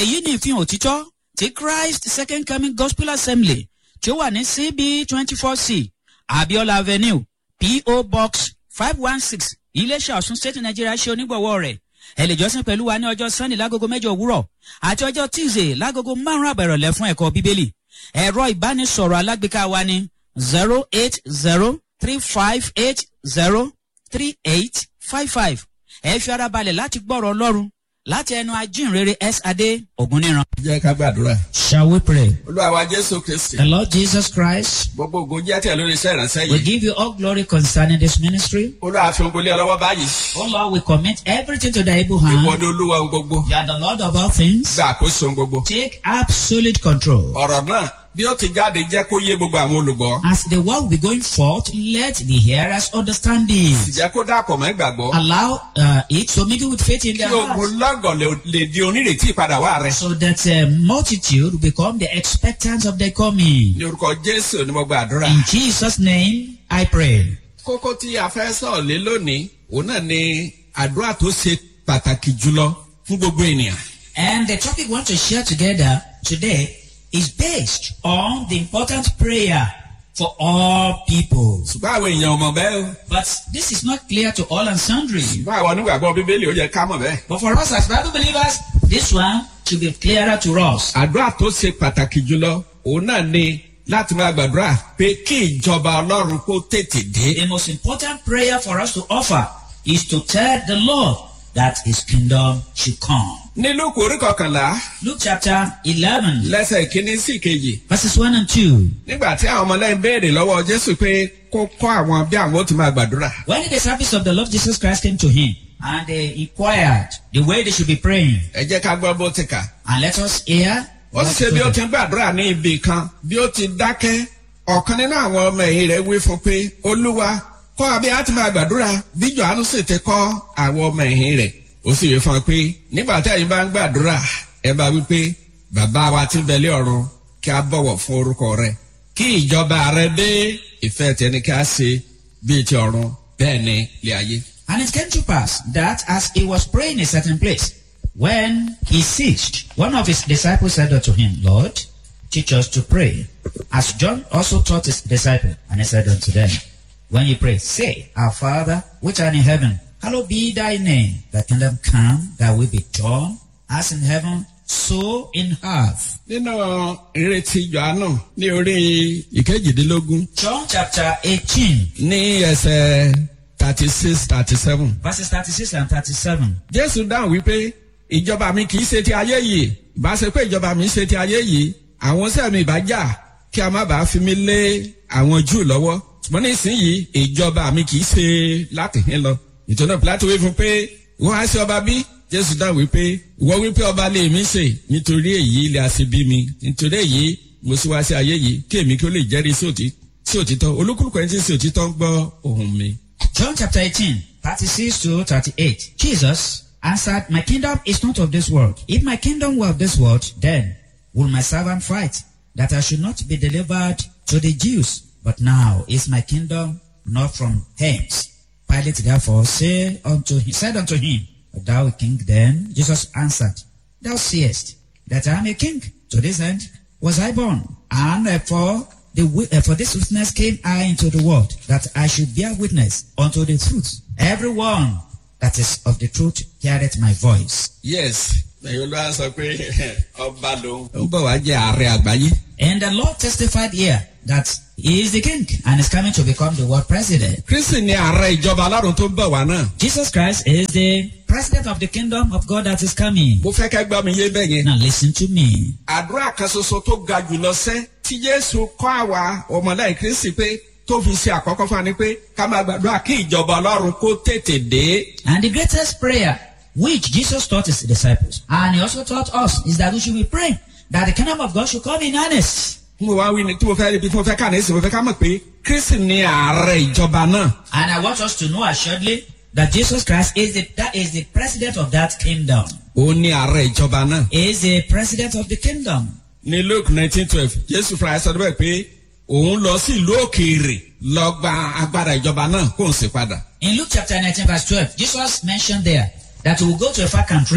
èyí ni ìfihàn òtítọ́ ti christ second coming gospel assembly tí ó wà ní cb twenty four c abiola avenue po box five one six iléeṣẹ́ ọ̀sùn state nigeria ṣe onígbọ̀wọ́ rẹ̀ ẹ lè jọ́sìn pẹ̀lú wa ní ọjọ́ sunday lágogo mẹ́jọ òwúrọ̀ àti ọjọ́ tuesday lágogo márùn-ún àbẹ̀rọ̀lẹ̀ fún ẹ̀kọ́ bíbélì ẹ̀rọ ìbánisọ̀rọ̀ alágbèéká wa ní zero eight zero three five eight zero three eight five five ẹ fi ara balẹ̀ láti gbọ́rọ̀ ọlọ́run láti ẹnu ajínrere s adé ògúnníran. jẹ́ ká gbàdúrà. shall we pray. olúwa wa jésù kristi. the lord jesus christ gbogbo ògo jẹ́ tẹ̀ lórí iṣẹ́ ìránṣẹ́ we yìí. give you all glory concerning this ministry. olúwa fi ogun lé ọ lọ́wọ́ báyìí. oh lord we commit everything to thy able ìwọ hand. ni olúwa ohun gbogbo. you are the lord of all things. gba àkóso ohun gbogbo. take absolute control. ọ̀rọ̀ náà bí ó ti jáde jẹ́ kó yé gbogbo àwọn olùgbọ́. as the word will be going forth let the hearers understand it. ìjẹ́ kó dàpọ̀ mọ́ ìgbàgbọ́. allow uh, it to mingle with faith in kí their hearts. ogun lọ́gọ̀ lè- lè di onírètí ìpadà wá rẹ̀. so that uh, multitude become the expectants of their coming. ní orúkọ jésù ni mo gba àdúrà. In Jesus' name, I pray. kókó tí a fẹ́ sọ̀rọ̀ lé lónìí òun náà ni àdúrà tó ṣe pàtàkì jùlọ fún gbogbo ènìyàn. And the topic we want to share together today is based on the important prayer for all people. ṣùgbọ́n àwọn èèyàn ò mọ̀ bẹ́ẹ̀ o. But this is not clear to all and sundry. ṣùgbọ́n àwọn onígbàgbọ́ bíbélì ó yẹ ká mọ̀ bẹ́ẹ̀. But for us as Bible believers, this one should be clearer to us. àdúrà tó ṣe pàtàkì jùlọ òun náà ni láti máa gbàdúrà pé kí ìjọba ọlọ́run kó tètè dé. The most important prayer for us to offer is to tell the Lord that his kingdom should come. ní lóko orí kọkànlá Luke chapter 11, lẹ́sẹ̀ ìkíní sí ìkejì verses 1 and 2. nígbà tí àwọn ọmọlẹ́yìn béèrè lọ́wọ́ jésù pé kó kọ́ àwọn bí àwọn ó ti máa gbàdúrà. When the disciples of the Lord Jesus Christ came to him and they inquired the way they should be praying, ẹ jẹ́ ká gbọ́ bó ti kà. and let us hear. ó what sì ṣe bí ó told ti them. ń gbàdúrà ní ibì kan bí ó ti dákẹ́ ọ̀kan nínú àwọn ọmọ ẹ̀yìn rẹ̀ wí fún pé olúwa kọ́ abẹ́ á ti máa gbàdúrà bí johannu sì ti kọ́ àwọn ọmọ ẹ̀yìn rẹ̀ ó sì wí fún ọ pé nígbà tí ẹ̀yin bá ń gbàdúrà ẹ bá wí pé bàbá wa ti bẹ̀lẹ́ ọ̀run kí a bọ̀wọ̀ fún orúkọ rẹ kí ìjọba rẹ dé ìfẹ́ tẹni kí a ṣe bíi ti ọ̀run bẹ́ẹ̀ ni ilé ayé. And it came to pass that as he was praying in a certain place, when he ceased, one of his disciples said unto him, Lord, teach us to pray. As John also taught his disciples, and he said unto them, When you pray, say, Our Father, which art in heaven, hallowed be thy name. Thy kingdom come, thy will be done, as in heaven, so in earth. nínú ìrètí johannu ní orí ìkejìdínlógún John chapter 18, ní ẹsẹ̀ thirty six thirty seven. verses 36 and 37. jésù dáhùn wípé ìjọba mi kì í ṣe ti ayé yìí ìbá ṣe pé ìjọba mi ṣe ti ayé yìí àwọn sẹ́mi ìbá jà kí a má bàa fi mí lé àwọn júù lọ́wọ́ ṣùgbọ́n nísìnyìí ìjọba mi kì í ṣe láti hín lọ ìtọ́nà pilato wí fún pé wọ́n á ṣe ọba bí jésù dáhùn wípé ìwọ wípé ọba lè mí ṣe nítorí èyí ilé àṣẹ bí mi nítorí èyí mo sì wá sí ayé yìí kí èmi kí ó lè jẹ́rìí sí òtí- sí òtítọ́ olúkúlùkù ẹni tí ń ṣe òtítọ́ ń gbọ́ ohùn mi. John chapter 18, 36 to 38. Jesus answered, My kingdom is not of this world. If my kingdom were of this world, then will my servant fight, that I should not be delivered to the Jews. But now is my kingdom not from hence. Pilate therefore say unto him, said unto him, Art thou a king then? Jesus answered, Thou seest that I am a king. To this end was I born, and uh, for the wi- uh, for this witness came I into the world, that I should bear witness unto the truth. Everyone that is of the truth heareth my voice. yes ẹ̀yin olúwa sọ pé ọba lòun. ó ń bọ̀ wá jẹ́ ààrẹ àgbáyé. And the Lord testified here that he is the king and is coming to become the world president. kristi ni ààrẹ ìjọba alárùn tó ń bọ̀ wá náà. Jesus Christ is the president of the kingdom of God that is coming. mo fẹ́ kẹ́ gbọ́ mi yé bẹ́ẹ̀ yẹn. Now listen to me. àdúrà kan ṣoṣo tó ga jùlọ sẹ́ tí jésù kọ́ àwa ọmọlẹ́yìn kristi pé tó fi ṣe àkọ́kọ́ fún wa ni pé ká máa gbàdúrà kí ìjọba ọlọ́run kó tètè dé. And the greatest prayer which Jesus taught his disciples and he also taught us is that we should be praying that the kingdom of God should come in earnest. tí mo wá wí ni tí mo fẹ́ ibi tí mo fẹ́ kà ní ìsìn mo fẹ́ ká mọ̀ pé kristi ni ààrẹ ìjọba náà. And I want us to know assuredly that Jesus Christ is the, that is the president of that kingdom. òun ni ààrẹ ìjọba náà. He is the president of the kingdom. ní luke nineteen twelve jésù fúnra ẹ sọ bẹ́ẹ̀ pé òun lọ sí ìlú òkèèrè lọ gba agbára ìjọba náà kó n sì padà. In Luke chapter 19 verse 12, Jesus mentioned there that he will go to a far country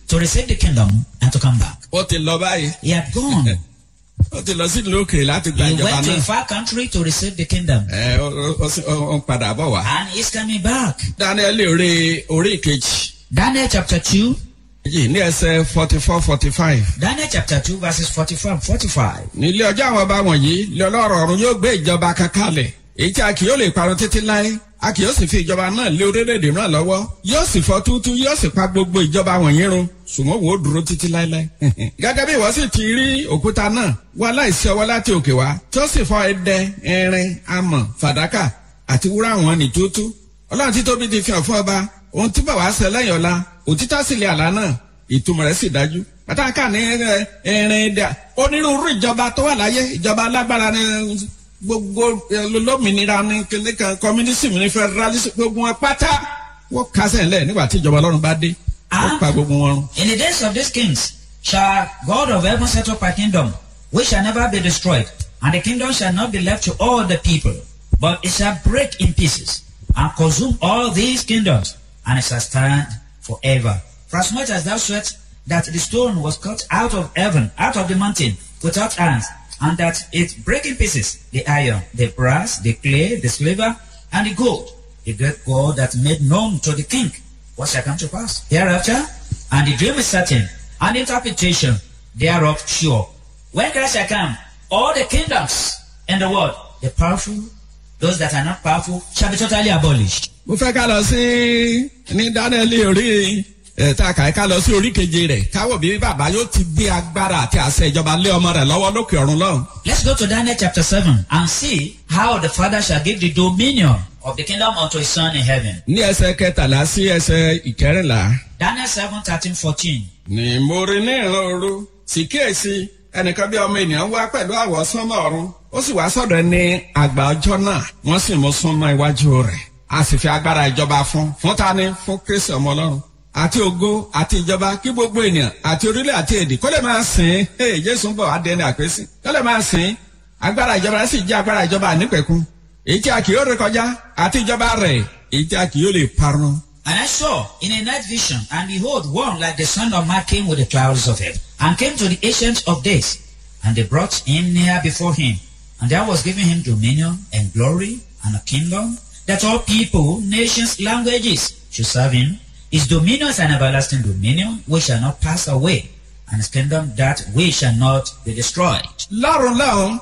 to receive the kingdom and to come back. ó ti lọ báyìí He had gone. ó ti lọ sí ìlú òkèèrè láti gba he ìjọba went to a náà far country to receive the kingdom. ẹ ó- ó- ó sì- ó ó ń padà bọ̀ wá. And he's coming back. daniel orí orí ìkejì Daniel chapter 2. yìí ní ẹsẹ̀ forty four forty five. Daniel chapter 2 verses 44 and 45. nílé ọjọ́ àwọn ọba wọ̀nyí lé ọlọ́rọ̀ ọ̀run yóò gbé ìjọba kan kalẹ̀ èyí tí a kì yóò lè parun títí láé a kì yóò sì fi ìjọba náà lé orílẹ̀-èdè náà lọ́wọ́ yóò sì fọ́ túútú yóò sì pa gbogbo ìjọba wọ̀nyí run ṣùgbọ́n wò ó dúró títí láéláé. gẹ́gẹ́ bí ìwọ sì ti rí òkúta náà wá láìsí ọwọ́ láti òkè wá tí ó sì fọ́ ẹdẹ irin amọ̀ fàdákà àti wúrà wọn ní túútú ọlọ́run tí tóbi ti fi hàn fún ọba ohun tí bàbá ṣe lẹ́yìn ọ̀la òtítọ́ sì lè àlá náà ìtumọ̀ rẹ̀ sì dájú pàtàkì ní ẹ, ẹrin dà onírúurú ìjọba tó wà láyé ìjọba alágbára ní gbogbo ẹ, lómìnira ní kíní kan communism ní federalism gbogbo wọn pátá wọ́n kásẹ̀ ńlẹ̀ nígbà tí ìjọba ọlọ́run bá dé wọ́n pa gbogbo wọn run. In the days of these kings shall God of heaven set up a kingdom which shall never be destroyed, and the kingdom shall not be left to all the people, but it shall break in pieces and consume all these kingdoms, and it shall stand forever. For as much as thou sweat that the stone was cut out of heaven, out of the mountain, without hands, and that it break in pieces the iron, the brass, the clay, the silver, and the gold, the great God that made known to the king what shall come to pass hereafter, and the dream is certain, and the interpretation thereof sure. When Christ shall come, all the kingdoms in the world, the powerful, those that are not powerful, shall be totally abolished. mo fẹ́ ká lọ sí ní daniel orí ẹ̀ tá a kà í ká lọ sí orí keje rẹ̀ káwọ̀ bí bàbá yóò ti gbé agbára àti àṣẹ ìjọba lé ọmọ rẹ̀ lọ́wọ́ lókè ọ̀run lọ́hùn. Let's go to Daniel chapter 7 and see how the Father shall give the dominion of the kingdom unto his Son in heaven. ní ẹsẹ̀ kẹtàlá sí ẹsẹ̀ ìkẹrìnlá. Daniel 7 13 14. ní mo rí ní ìran òru sì kíyèsí ẹnìkan bí ọmọ ènìyàn wá pẹ̀lú àwọ̀ sánmọ̀ ọ̀run ó sì wá sọ̀dọ̀ ní àgbà ọjọ́ náà wọ́n sì mú súnmọ́ iwájú rẹ̀ a sì fi agbára ìjọba fún fún tani fún kristi ọmọ ọlọ́run àti ògo àti ìjọba kí gbogbo ènìyàn àti orílẹ̀ àti èdè kó lè máa sìn ín jésù ń bọ̀ wá dẹni àpèsè kó lè máa sìn ín agbára ìjọba rẹ̀ sì jẹ́ agbára ìjọba ànípẹ̀kun èyí tí a kì yóò ré kọjá àti ìjọba rẹ̀ èyí tí a kì yóò lè parun. And I saw in a night vision, and behold, one like the Son of Man came with the clouds of heaven, and came to the Ancient of Days, and they brought him near before him, and there was given him dominion and glory and a kingdom, that all people, nations, languages should serve him. His dominion is an everlasting dominion which shall not pass away, and his kingdom that which shall not be destroyed. lọ́run lọ́run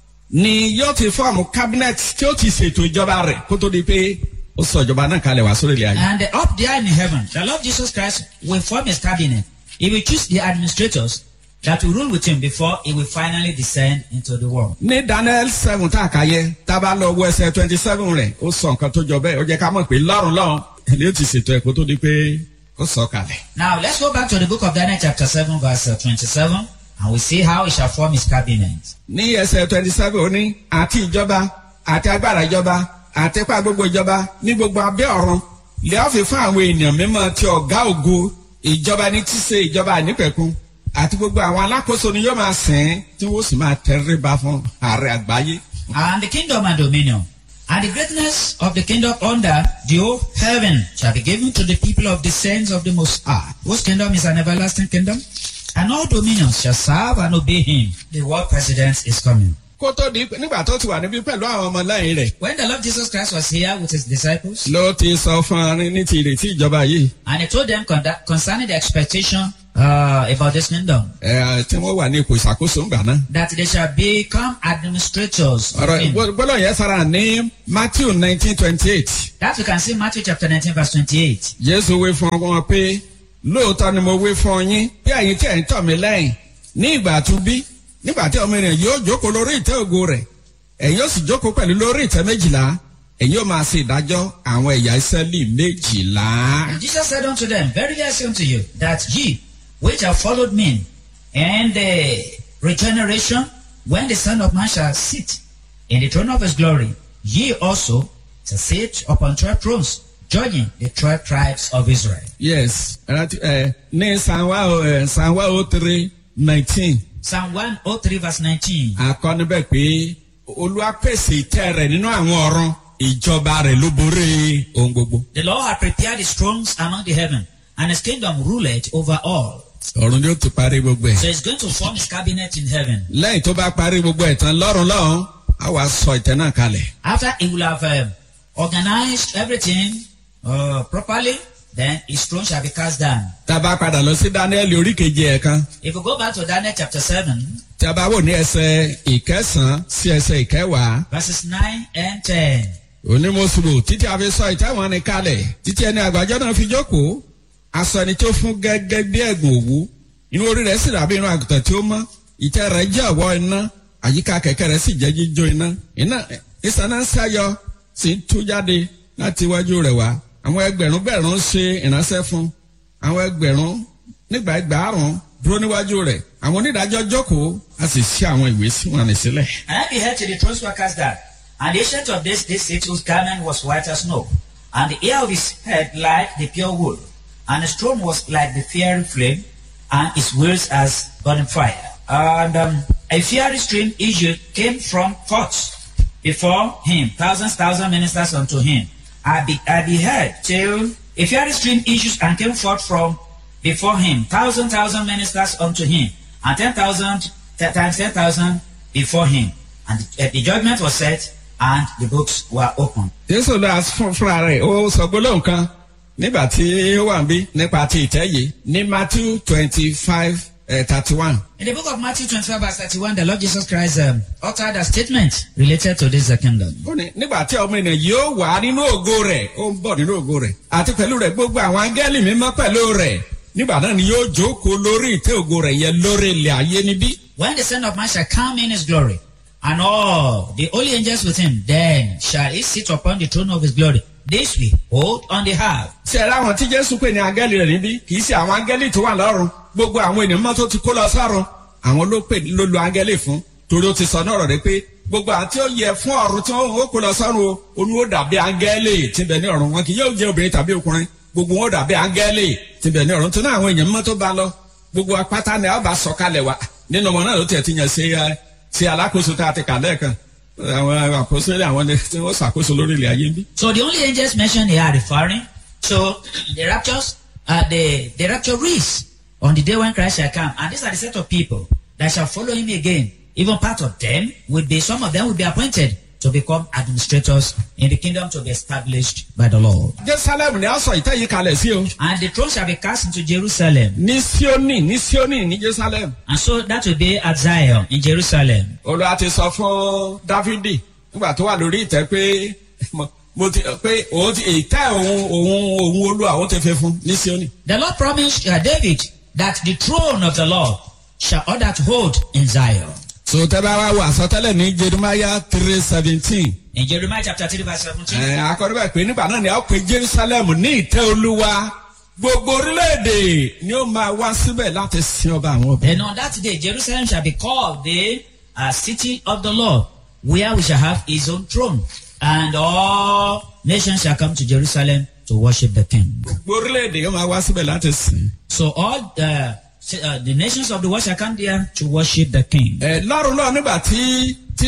ni yóò ti fọ́ọ̀mù cabinet tí ó ti ṣètò ìjọba rẹ̀ kó tó di pé ó sọ ìjọba náà kalẹ̀ wá sórí ilẹ̀ ayé. And up there in heaven, the Lord Jesus Christ will form his cabinet. He will choose the administrators that will rule with him before he will finally descend into the world. ní daniel seven tá a kà yẹ tá a bá lọ wọ ẹsẹ twenty seven rẹ̀ ó sọ nǹkan tó jọ bẹ́ẹ̀ ó jẹ́ ká mọ̀ pé lọ́run lọ́run ilé ó ti ṣètò ẹ̀ kó tó di pé ó sọ kalẹ̀. Now let's go back to the book of Daniel chapter 7 verse uh, 27 and we see how he shall form his cabinet. ní ẹsẹ twenty seven ó ní àti ìjọba àti agbára ìjọba àti ipa gbogbo ìjọba ní gbogbo abẹ́ ọ̀run lè ọ́ fi fún àwọn èèyàn mímọ́ ti ọ̀gá ògo ìjọba ní tí ṣe ìjọba ànípẹ̀kun àti gbogbo àwọn alákòóso ni yóò máa sìn ín tí wọ́n sì máa tẹríba fún ààrẹ àgbáyé. And the kingdom and dominion and the greatness of the kingdom under the whole heaven shall be given to the people of the saints of the Most High, whose kingdom is an everlasting kingdom, and all dominions shall serve and obey him. The world president is coming. kó tó di nígbà tó ti wà níbí pẹ̀lú àwọn ọmọ lẹ́yìn rẹ̀ When the Lord Jesus Christ was here with his disciples, ló ti sọ fún arin ní ti ìrètí ìjọba yìí and he told them conda- concerning the expectation uh, about this kingdom, ẹ, tí wọ́n wà ní ipò ìṣàkóso ńgbà náà. that they shall become administrators of ọ̀rọ̀ him. gbọ́dọ̀ yẹn sára ní matthew nineteen twenty eight That we can see Matthew chapter 19 verse 28. jésù wí fún wọn pé lóòótọ́ ni mo wí fún yín bí ẹ̀yin tí ẹ̀ ń tọ̀ mí lẹ́yìn ní ìgbà àtúnbí nígbà tí ọmọ ènìyàn yóò jókòó lórí ìtẹ́ ògo rẹ̀ ẹ̀yin yóò sì jókòó pẹ̀lú lórí ìtẹ́ méjìlá ẹ̀yin yóò máa ṣe ìdájọ́ àwọn ẹ̀yà ìsẹ́lì méjìlá. And Jesus said unto them, Verily I say unto you, that ye which have followed me, and the regeneration, when the Son of Man shall sit in the throne of his glory, ye also shall sit upon twelve thrones, judging the twelve tribes of Israel. yes rántí ẹ ní sanwó ẹ sanwó three nineteen Psalm 103 verse 19. akọ́nibẹ̀ pé olúwa pèsè ìtẹ́ rẹ̀ nínú àwọn ọ̀run ìjọba rẹ̀ ló borí ohun gbogbo. The Lord had prepared his thrones among the heaven, and his kingdom ruleth over all. ọ̀run ni ó ti parí gbogbo ẹ̀. So he's going to form his cabinet in heaven. lẹ́yìn tó bá parí gbogbo ẹ̀ tán lọ́run lọ́hùn á wàá sọ ìtẹ́ náà kalẹ̀. After he will have um, organized everything uh, properly, then his throne shall be cast down. tá a bá padà lọ sí dáníẹ́lì orí keje ẹ̀ kan If you go back to Daniel chapter 7, tí a bá wò ní ẹsẹ̀ ìkẹsàn-án sí ẹsẹ̀ ìkẹwàá verses 9 and 10. onímọ̀sùlù títí a fi sọ ìtẹ́ wọn ni kalẹ̀ títí ẹni àgbàjọ náà fi jókòó aṣọ ẹni tó fún gẹ́gẹ́ bí ẹ̀gùn òwú inú orí rẹ̀ sì dàbí irun àgùntàn tí ó mọ́ ìtẹ́ rẹ̀ jẹ́ ọ̀wọ́ iná àyíká kẹ̀kẹ́ rẹ̀ sì jẹ́ jíjó iná iná ìsáná ń sáyọ sì ń tú jáde láti iwájú rẹ̀ wá àwọn ẹgbẹ̀rún gbẹ̀rún ṣe ìránṣẹ́ fún àwọn ẹgbẹ̀rún nígbà ẹgbàárùn dúró níwájú rẹ̀ àwọn onídàájọ́ jókòó a sì ṣí àwọn ìwé sí wọn ní sílẹ̀. And I beheld till the thrones were cast down, and the ancient of this this city whose garment was white as snow, and the hair of his head like the pure wool, and his throne was like the fiery flame, and his wheels as burning fire. And um, a fiery stream issued came from forth before him, thousands, thousand ministers unto him. I, be, I beheld till a fiery stream issues and came forth from before him, thousand, thousand ministers unto him, and ten thousand t- times ten thousand before him. And the, uh, the judgment was set, and the books were opened. jésù lọ fún fúnra rẹ̀ ó sọ gbólóhùn kan nígbà tí ó wà ń bí nípa ti ìtẹ́ yìí ní matthew twenty five thirty one. In the book of Matthew 25, verse 31, the Lord Jesus Christ um, uttered a statement related to this uh, kingdom. ó ní nígbà tí ọmọ ènìyàn yóò wà nínú ògo rẹ̀ ó ń bọ̀ nínú ògo rẹ̀ àti pẹ̀lú rẹ̀ gbogbo àwọn áńgẹ́lì mímọ́ pẹ̀lú rẹ̀ nígbà náà ni yóò jókòó lórí ìtẹ́ ògo rẹ̀ yẹn lórí ilẹ̀ ayé níbí. When the Son of Man shall come in his glory, and all the holy angels with him, then shall he sit upon the throne of his glory. This we hold on the half. ṣe ẹ̀rọ àwọn tí jésù pè ní áńgẹ́lì rẹ̀ níbí kì í ṣe àwọn áńgẹ́lì tó wà lọ́run gbogbo àwọn ènìyàn mọ́ tó ti kó lọ sọ́run àwọn ló pè ló lo áńgẹ́lì fún torí ó ti sọ náà rọ̀ rẹ̀ pé gbogbo àwọn tí ó yẹ fún ọ̀run tí wọ́n ó kó lọ sọ́run o olú ó dàbí áńgẹ́lì tí ń bẹ ní ọ̀run wọn kì yóò jẹ́ obìnrin tàbí ọkùnrin gbogbo wọn ó dàbí áńgẹ́lì tí ń bẹ ní ọ̀run tó náà àwọn èèyàn mọ́ tó bá lọ gbogbo apáta ni a bá sọ kalẹ̀ wa nínú ọmọ náà ló tiẹ̀ ti yàn ṣe ẹ ṣe alákòóso tá a ti kà lẹ́ẹ̀kan àwọn àkóso àwọn tí wọ́n ṣàkóso lórí ilẹ̀ ayé ń bí. So the only angels mentioned here are referring to the raptures, uh, the, the rapturees on the day when Christ shall come. And these are the set of people that shall follow him again. Even part of them will be, some of them will be appointed to become administrators in the kingdom to be established by the Lord. jerusalem ni a sọ ìtẹ́ yìí kalẹ̀ sí o. And the throne shall be cast into Jerusalem. ní sioni ní sioni ní jerusalem. And so that will be at Zion in Jerusalem. olùwà ti sọ fún dávidi nígbà tó wà lórí ìtẹ́ pé mo- mo ti pé òun ti ìtẹ́ òun òun òun olúwa òun ti fi fún ní sioni. The Lord promised uh, David that the throne of the Lord shall order to hold in Zion. so tẹ́ bá wá wo àsọtẹ́lẹ̀ ní jeremiah three seventeen. In Jeremiah chapter 3 verse 17. ẹ akọrin bẹ́ẹ̀ pé nígbà náà ni a ó pe jerusalem ní ìtẹ́ olúwa gbogbo orílẹ̀-èdè ni ó máa wá síbẹ̀ láti sin ọba àwọn ọba. Then on that day, Jerusalem shall be called the uh, city of the Lord, where we shall have his own throne. And all nations shall come to Jerusalem to worship the king. gbogbo orílẹ̀-èdè yóò máa wá síbẹ̀ láti sìn. So all the, uh, the nations of the world shall come there to worship the king. ẹ lọ́run lọ́ọ̀ nígbà tí tí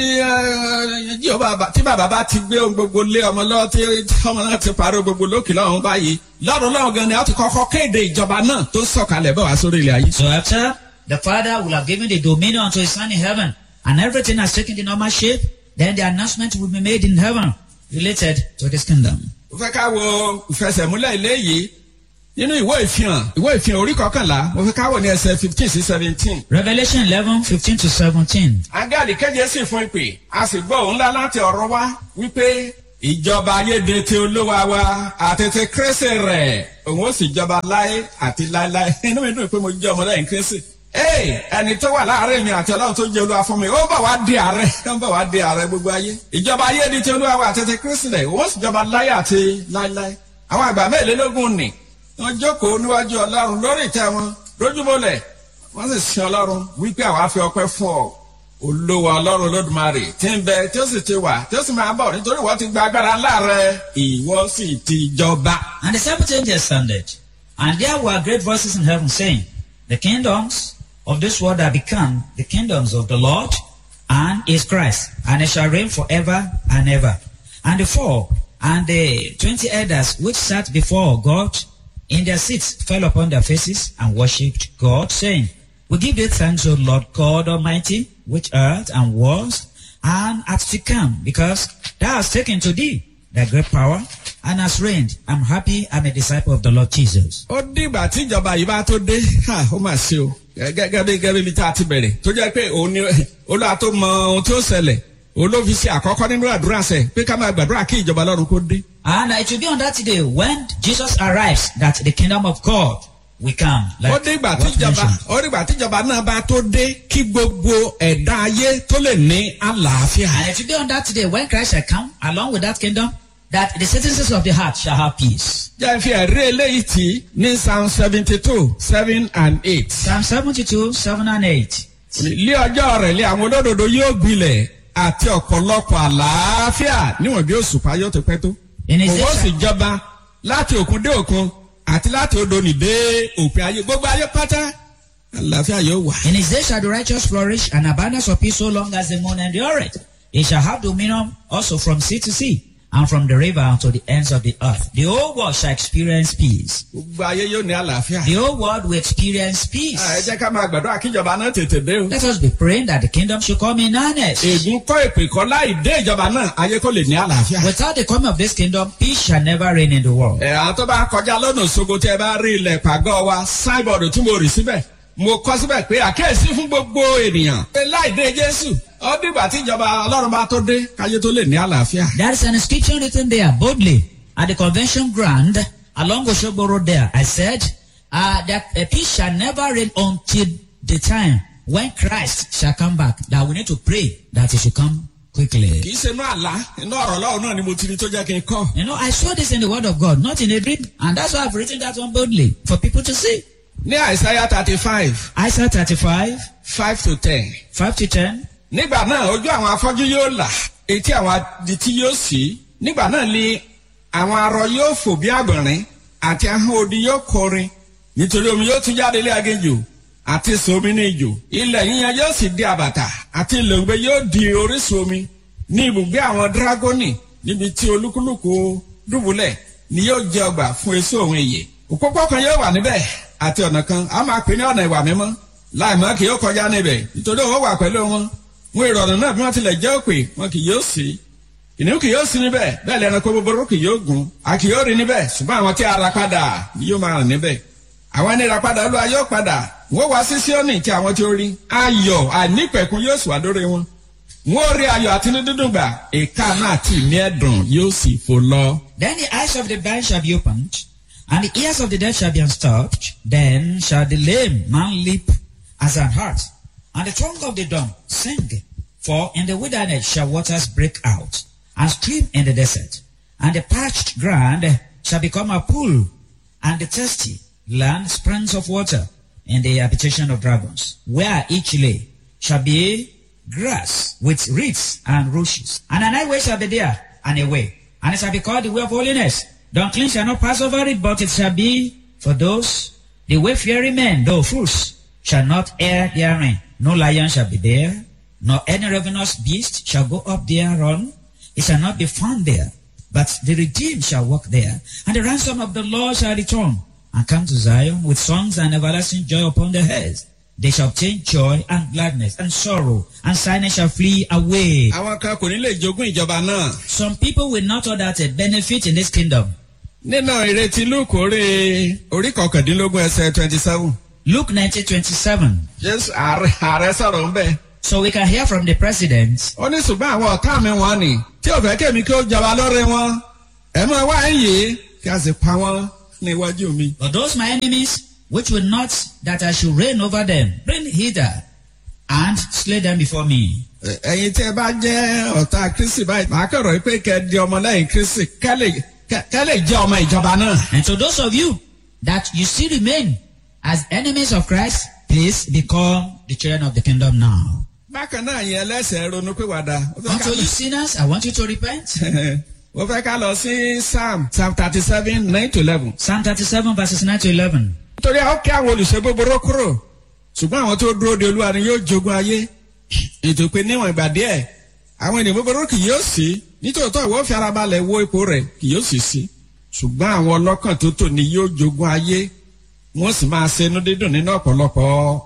ẹ, Jèhófà bá- tí bàbá bá ti gbé ohun gbogbo lé ọmọ lọ́wọ́ tí ọmọ náà ti parí ohun gbogbo lókè lọ́run báyìí lọ́run lọ́run gan ni a ti kọ́kọ́ kéde ìjọba náà tó sọ̀kalẹ̀ bọ̀ wá sórí ilẹ̀ ayé. So after the Father will have given the dominion unto his Son in heaven, and everything has taken the normal shape, then the announcement will be made in heaven related to this kingdom. mo fẹ́ ká wo ìfẹsẹ̀múlẹ̀ ilé yìí nínú ìwé ìfihàn ìwé ìfihàn orí kọkànlá mo fẹ́ ká wò ní ẹsẹ̀ fifteen sí seventeen. Revelation 11, 15 to 17. Áńgẹ́lì kéje sì fún ìpè, a sì gbọ́ òun ńlá láti ọ̀rọ̀ wá wípé ìjọba ayéde ti olúwa wa àti ti kírísì rẹ̀ òun ó sì jọba láé àti láéláé. Inú mi dùn pé mo jẹ́ ọmọlẹ́yìn kírísì. Ee ẹni tó wà láàárín mi àti ọlọ́run tó jẹ́ olúwa fún mi, ó bọ̀ wá di ààrẹ, ó ń bọ̀ wá di ààrẹ gbogbo ayé. Ìjọba ayéde ti olúwa wa àti ti kírísì rẹ̀ òun ó sì jọba láé àti láéláé. Àwọn àgbà mẹ́ẹ̀lélógún nì, wọ́n jókòó níwájú ọlọ́run lórí ìtẹ́ wọn, lójúmọ́lẹ̀, wọ́n sì sin ọlọ́run wípé àwa fi ọpẹ́ fún ọ olówó ọlọ́run lódùmarè tí ń bẹ tí ó sì ti wà tí ó sì máa bọ̀ nítorí wọ́n ti gba agbára ńlá rẹ ìwọ sì ti jọba. And the seventh angel sounded, and there were great voices in heaven saying, The kingdoms of this world are become the kingdoms of the Lord and his Christ, and it shall reign forever and ever. And the four and the twenty elders which sat before God in their seats fell upon their faces and worshipped God, saying, We give thee thanks, O Lord God Almighty, which art and was and art to come, because thou hast taken to thee thy great power and hast reigned. I'm happy I'm a disciple of the Lord Jesus. ó dìgbà tí ìjọba yìí bá tó dé ha, ó mà ṣe o gẹ́gẹ́ bí gẹ́gẹ́ bí tá a ti bẹ̀rẹ̀ tó jẹ́ pé òun ni olúwa tó mọ ohun tí ó ṣẹlẹ̀ olófin ṣe àkọ́kọ́ nínú àdúrà sẹ̀ pé ká máa gbàdúrà kí ìjọba ọlọ́run kó dé. And it will be on that day when Jesus arrives that the kingdom of God will come. ó Like dìgbà tí what ìjọba mentioned. ó dìgbà tí ìjọba náà bá tó dé kí gbogbo ẹ̀dá ayé tó lè ní àlàáfíà. And it will be on that day when Christ shall come along with that kingdom that the citizens of the heart shall have peace. jẹ́ fi ẹ̀rí eléyìí tì ní psalm seventy two seven and eight. Psalm 72, 7 and 8. lé ọjọ́ rẹ̀ lé àwọn olódodo yóò gbilẹ̀ àti ọ̀pọ̀lọpọ̀ àlàáfíà níwọ̀n bí òṣùpá yóò ti pẹ́ tó. In his òwò sì days, jọba láti òkun dé òkun àti láti odò nì dé òpin ayé gbogbo ayé pátá àlàáfíà yóò wà. in his days shall the righteous flourish and abundance of peace so long as the moon endureth. He shall have dominion also from sea to sea and from the river unto the ends of the earth. The whole world shall experience peace. gbogbo ayé yóò ní àlàáfíà. The whole world will experience ẹ peace. jẹ́ ká máa gbàdúrà kí ìjọba náà tètè dé o. Let us be praying that the kingdom should come in earnest. ègún kọ́ èpè kọ́ láì dé ìjọba náà ayé kò lè ní àlàáfíà. Without the coming of this kingdom, peace shall never reign in the world. ẹ̀ àwọn tó bá kọjá lọ́nà òṣogbo tí ẹ bá rí ilẹ̀ pàgọ́ wa sáìbọ̀dù tí mo rì síbẹ̀ mo kọ́ síbẹ̀ pé àkíyèsí fún gbogbo ènìyàn. pé láì dé jésù ó dìgbà tí ìjọba ọlọ́run bá tó dé káyé tó lè ní àlàáfíà. There is an inscription written there boldly at the convention ground along Oshogbo Road there. I said uh, that a peace shall never reign until the time when Christ shall come back. That we need to pray that he should come quickly. kì í ṣe inú àlá inú ọ̀rọ̀ ọlọ́run náà ni mo ti rí tó jẹ́ kí n kọ́. You know, I saw this in the Word of God, not in a dream, and that's why I've written that one boldly for people to see. ní àìsáyà thirty five Isaiah 35, five to ten. 5 to 10. nígbà náà ojú àwọn afọ́jú yóò là etí àwọn adití yóò sí nígbà náà ni àwọn arọ yóò fò bí àgbọ̀nrín àti ahọ́n odi yóò kọrin nítorí omi yóò tún jáde lé aginjù àti sùn omi ní ijò ilẹ̀ yíyan yóò sì di àbàtà àti ìlòǹgbẹ yóò di orísun omi ní ibùgbé àwọn dírágónì níbi tí olúkúlùkù dùbúlẹ̀ ni yóò jẹ ọgbà fún èso òun èyè òpópó kan yóò wà níbẹ̀ àti ọ̀nà kan a máa pè ní ọ̀nà ìwà mímọ́ láìmọ́ kì yóò kọjá níbẹ̀ nítorí òun wà pẹ̀lú wọn wọn ìrọ̀rùn náà bí wọ́n tilẹ̀ jẹ́ òpè wọn kì yóò sí ìníwó kì yóò sí níbẹ̀ bẹ́ẹ̀ lẹ́ranko búburú kì yóò gùn a kì yóò rí níbẹ̀ ṣùgbọ́n àwọn tí a ra padà ni yóò máa rìn níbẹ̀ àwọn ẹni ra padà olúwa yóò padà wọ́n wá sí síọ́nì tí àwọn tí ó rí ayọ̀ àìnípẹ̀kun yóò sì wá dórí wọn wọ́n rí ayọ̀ àti ní dídùn gbà ìka náà tì ní ẹ̀dùn yóò sì fò lọ. Then the eyes of the blind shall be opened, and the ears of the deaf shall be unstopped. Then shall the lame man leap as an hart, and the tongue of the dumb sing. For in the wilderness shall waters break out, and stream in the desert. And the parched ground shall become a pool, and the thirsty land springs of water, in the habitation of dragons, where each lay shall be grass with reeds and rushes. And an highway shall be there, and a way, and it shall be called the way of holiness. The unclean shall not pass over it, but it shall be for those, the wayfaring men, though fools, shall not err therein. No lion shall be there, nor any ravenous beast shall go up thereon. It shall not be found there, but the redeemed shall walk there, and the ransom of the Lord shall return, and come to Zion with songs and everlasting joy upon their heads. They shall obtain joy and gladness and sorrow, and sadness shall flee away. àwọn kan kò ní lè jogún ìjọba náà. Some people will not order a benefit in this kingdom. nínú ìrètí lúkù orí orí kọkàndínlógún ẹsẹ twenty seven. Luke 19:27. jésù ààrẹ ààrẹ sọ̀rọ̀ ń bẹ̀. So we can hear from the president. ó ní ṣùgbọ́n àwọn ọ̀tá mi wọ́n ni tí ò fẹ́ kémi kí ó jọba lórí wọn. ẹ máa wá ẹ̀yìn kí a sì pa wọ́n ní iwájú mi. But those my enemies, which will not that I should reign over them, bring hither and slay them before me. Ẹ- ẹ̀yin tí ẹ bá jẹ́ ọ̀tá kristi báyìí màá kọ̀rọ̀ pé kẹ́ ẹ di ọmọlẹ́yìn kristi kẹ́ lè- kẹ́ kẹ́ lè jẹ́ ọmọ ìjọba náà. And to those of you that you still remain as enemies of Christ, please become the children of the kingdom now. bákan náà yẹn ẹlẹ́sẹ̀ ronú pé wàdà. ó fẹ́ ká Unto you sinners, I want you to repent. wọ́n fẹ́ ká lọ sí psalm psalm thirty seven nine to eleven. Psalm 37 verses 9 to 11. nítorí àwọn kí àwọn olùṣe búburú kúrò ṣùgbọ́n àwọn tó dúró de olúwa ni yóò jogún ayé ètò pé níwọ̀n ìgbà díẹ̀ àwọn ènìyàn búburú kì yóò sí nítòótọ́ ìwọ fi ara balẹ̀ wo ipò rẹ̀ kì yóò sì sí ṣùgbọ́n àwọn ọlọ́kàn tó tò ní yóò jogún ayé wọ́n sì máa ṣe inú dídùn nínú ọ̀pọ̀lọpọ̀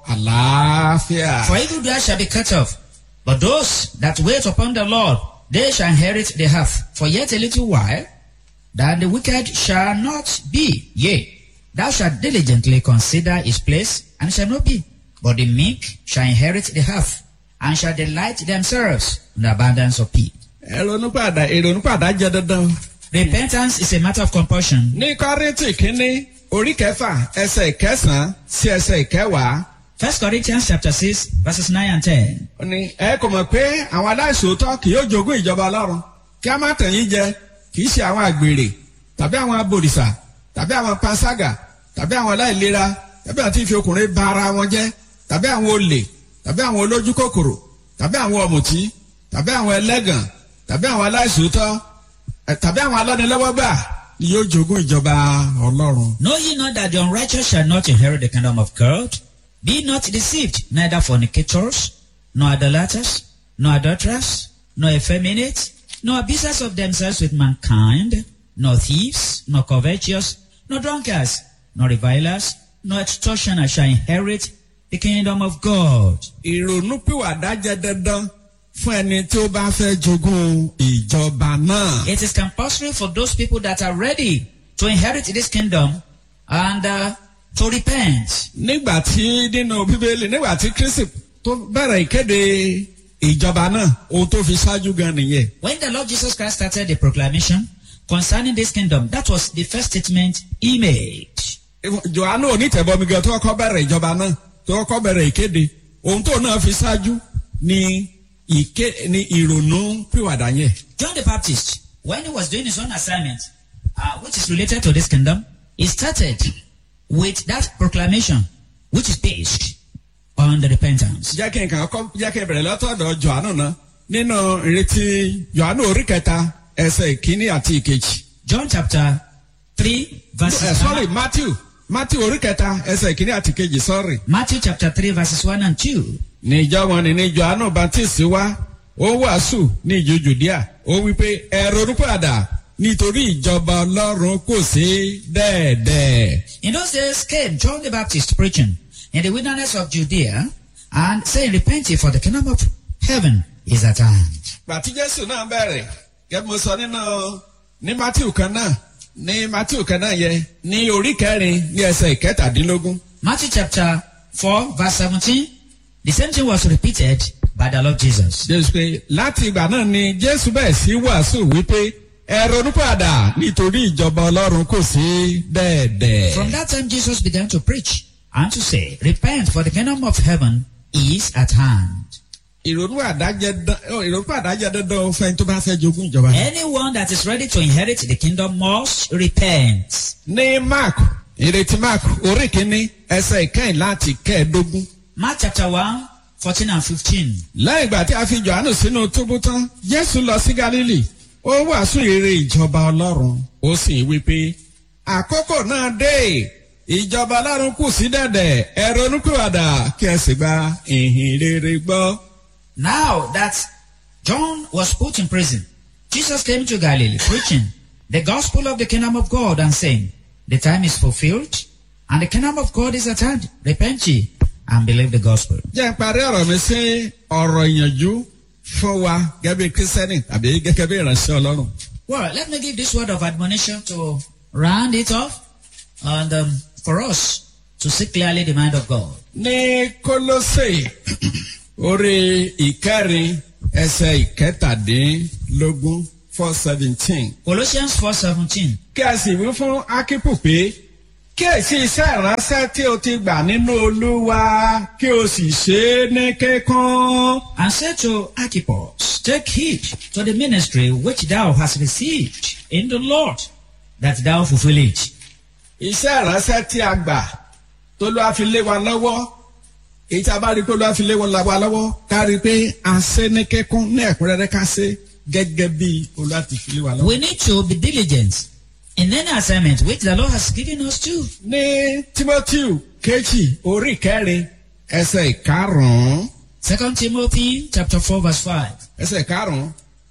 àlàáfíà. For evildoers shall be cut off, but those that wait upon the Lord, they shall inherit the earth. For yet a little while, that the wicked shall not be. Yea, thou shalt diligently consider his place, and shall not be. But the meek shall inherit the earth, and shall delight themselves in the abundance of peace. ìrònúpàdà ìrònúpàdà jẹ́ dandan. Repentance is a matter of compulsion. ní kọ́rìntì kínní orí kẹfà ẹsẹ̀ ìkẹsàn-án sí ẹsẹ̀ ìkẹwàá. First Corinthians chapter 6, verses 9 and 10. ó ní ẹ kò mọ̀ pé àwọn aláìsòótọ́ kì yóò jogún ìjọba ọlọ́run kí a má tàn yín jẹ kì í ṣe àwọn àgbèrè tàbí àwọn abòrìṣà tàbí àwọn panṣágà tàbí àwọn aláìlera tàbí àwọn tí ń fi ọkùnrin ba ara wọn jẹ́ tàbí àwọn olè tàbí àwọn olójú kòkòrò tàbí àwọn ọ̀mùtí tàbí àwọn ẹlẹ́gàn tàbí àwọn aláìsòótọ́ ẹ, tàbí àwọn alọ́nilọ́wọ́gbà ni yóò jogún ìjọba ọlọ́run. Know ye not that the unrighteous shall not inherit the kingdom of God? Be not deceived, neither fornicators, nor idolaters, nor adulterers, nor effeminate, nor abusers of themselves with mankind, nor thieves, nor covetous, nor drunkards, nor revilers, nor extortioners shall inherit the kingdom of God. ìrònúpìwàdà jẹ́ dandan fún ẹni tí ó bá fẹ́ jogún ìjọba náà. It is compulsory for those people that are ready to inherit this kingdom and uh, to repent. nígbà tí nínú bíbélì nígbà tí kristi tó bẹ̀rẹ̀ ìkéde ìjọba náà ohun tó fi ṣáájú gan nìyẹn. When the Lord Jesus Christ started the proclamation concerning this kingdom, that was the first statement he made. johannu onítẹ̀bọmi gan tó kọ́ bẹ̀rẹ̀ ìjọba náà tó kọ́ bẹ̀rẹ̀ ìkéde ohun tó náà fi ṣáájú ni ìké ni ìrònú pìwàdà yẹn. John the Baptist, when he was doing his own assignment, uh, which is related to this kingdom, he started with that proclamation, which is based on the repentance. jẹ́ kí n kàn kọ́ jẹ́ kí n bẹ̀rẹ̀ lọ́tọ̀ọ̀dọ̀ johannu náà nínú ìrètí johannu orí kẹta ẹsẹ̀ ìkíní àti ìkejì. John chapter 3, verses Eh, sorry matthew matthew orí kẹta ẹsẹ̀ ìkíní àti ìkejì sorry. Matthew chapter 3, verses 1 and 2. níjọ́ wọn ni ní johannu baptist wá ó wàásù ní ìjọ judea ó wí pé ẹ ronúpìwàdà nítorí ìjọba ọlọ́run kò sí dẹ́ẹ̀dẹ́ẹ̀. In those days came John the Baptist preaching in the wilderness of Judea and saying, Repent ye, for the kingdom of heaven is at hand. gbàtí jésù náà bẹ̀rẹ̀ gẹ́gẹ́ bí mo sọ nínú ní matthew kan náà ní matthew kan náà yẹ ní orí kẹrin ní ẹsẹ̀ ìkẹtàdínlógún. Matthew chapter 4, verse 17. The same thing was repeated by the Lord Jesus. jésù pé láti ìgbà náà ni jésù bẹ̀rẹ̀ sí wàásù wípé ẹ ronúpìwàdà nítorí ìjọba ọlọ́run kò sí dẹ́ẹ̀dẹ́ẹ̀. From that time, Jesus began to preach and to say, Repent, for the kingdom of heaven is at hand. ìrònú àdájẹ dán ìrònú àdájẹ dandan fẹ́ni tó bá fẹ́ jogún ìjọba. Anyone that is ready to inherit the kingdom must repent. ní mark ìrètí mark orí kìíní ẹsẹ̀ ìkẹyìn láti kẹẹ̀ẹ́dógún. Mark chapter 1, 14 and 15. lẹ́yìn ìgbà tí a fi johannu sínú túbú tán jésù lọ sí galili ó wàásù ìrere ìjọba ọlọ́run ó sì wí pé àkókò náà dé ìjọba ọlọ́run kù sí dẹ̀dẹ̀ ẹ ronúpìwàdà kí ẹ sì gba ìhìn rere gbọ́. Now that John was put in prison, Jesus came to Galilee preaching the gospel of the kingdom of God and saying, The time is fulfilled and the kingdom of God is at hand. Repent ye and believe the gospel. jẹ́ ń parí ọ̀rọ̀ mi sí ọ̀rọ̀ ìyànjú fún wa gẹ́gẹ́ bí kírísítẹ́nì tàbí gẹ́gẹ́ bí ìránṣẹ́ ọlọ́run. Well, let me give this word of admonition to round it off and um, for us to see clearly the mind of God. ní kólósè orí ìkẹrin ẹsẹ̀ ìkẹtàdínlógún four seventeen. Colossians 4:17. kí a sì wí fún akípù pé kí èsì iṣẹ́ ìránṣẹ́ tí o ti gbà nínú olúwa kí o sì ṣe é ní kíkún. And said to Archippus, Take heed to the ministry which thou hast received in the Lord, that thou fulfill it. iṣẹ́ ìránṣẹ́ tí a gbà tó ló a fi lé wa lọ́wọ́ èyí tí a bá rí i pé ló a fi lé wa lọ́wọ́ ká rí i pé a ṣe ní kíkún ní ẹ̀kúnrẹ́rẹ́ ká ṣe gẹ́gẹ́ bí olúwa ti fi lé wa lọ́wọ́. We need to be diligent in any assignment which the Lord has given us to. ní timothy kejì orí kẹrin ẹsẹ̀ ìkarùn-ún Second Timothy chapter 4 verse 5. ẹsẹ̀ ìkarùn-ún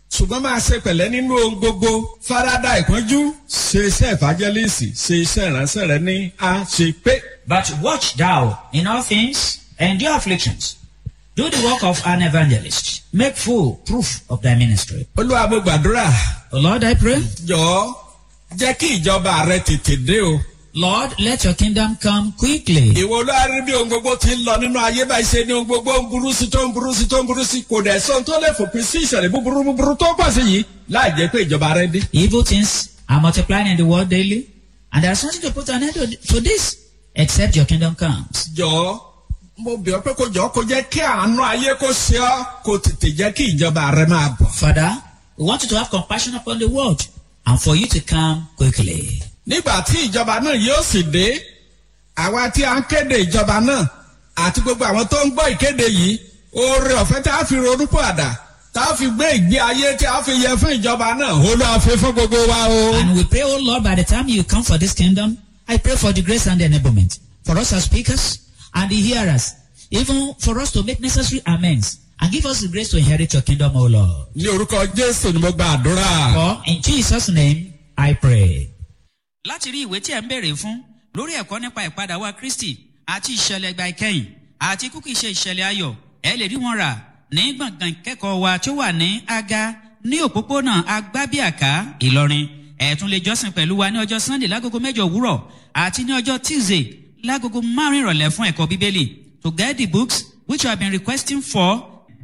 ṣùgbọ́n máa ṣe pẹ̀lẹ́ nínú ohun gbogbo farada ìpọ́njú ṣe iṣẹ́ ìfàjẹ́lẹ́sì ṣe iṣẹ́ ìránṣẹ́ rẹ ní àṣepé. But watch thou in all things, endure afflictions. Do the work of an evangelist. Make full proof of thy ministry. olúwa mo gbàdúrà O Lord, I pray. jọ̀ọ́ jẹ́ kí ìjọba rẹ tètè dé o. Lord, let your kingdom come quickly. ìwọ olórí bí ohun gbogbo ti ń lọ nínú ayé báyìí ṣe ni ohun gbogbo ń burú sí tó ń burú sí tó ń burú sí kò dẹ̀ sọ́n tó lè fòpin sí ìṣẹ̀lẹ̀ búburú búburú tó pọ̀ sí yìí láì jẹ́ pé ìjọba rẹ dé. Evil things are multiplying in the world daily, and there's nothing to put an end to, to this except your kingdom comes. jọ̀ọ́ mo bẹ̀ ọ́ pé kó jọ̀ọ́ kó jẹ́ kí àánú ayé kó ṣe ọ́ kó tètè jẹ́ kí ìjọba rẹ máa bọ̀. Father, we want you to have compassion upon the world and for you to come quickly. nígbà tí ìjọba náà yóò sì dé àwa tí a ń kéde ìjọba náà àti gbogbo àwọn tó ń gbọ́ ìkéde yìí oore ọ̀fẹ́ tá a fi ronúpò àdá tá a fi gbé ìgbé ayé tí a fi yẹ fún ìjọba náà ó lọ́ọ́ fi fún gbogbo wa o. And we pray, oh Lord, by the time you come for this kingdom, I pray for the grace and the enablement for us as speakers and the hearers, even for us to make necessary amends and give us the grace to inherit your kingdom, O Lord. ní orúkọ jésù ni mo gba àdúrà. For in Jesus' name I pray. Láti rí ìwé tí ẹ̀ ń béèrè fún lórí ẹ̀kọ́ nípa ìpadà wa Kristi àti ìṣẹ̀lẹ̀ ìgbà ìkẹyìn àti kúkú iṣẹ́ ìṣẹ̀lẹ̀ ayọ̀ ẹ lè rí wọn rà ní gbọ̀ngàn ìkẹ́kọ̀ọ́ wa tó wà ní Aga ní òpópónà Agbábíàká Ìlọrin ẹ tún lè jọ́sìn pẹ̀lú wa ní ọjọ́ Sunday lágogo mẹ́jọ òwúrọ̀ àti ní ọjọ́ Tuesday lágogo márùn-ún ìrọ̀lẹ́ fún ẹ̀kọ́ Bíbélì to get the books which you have been requesting for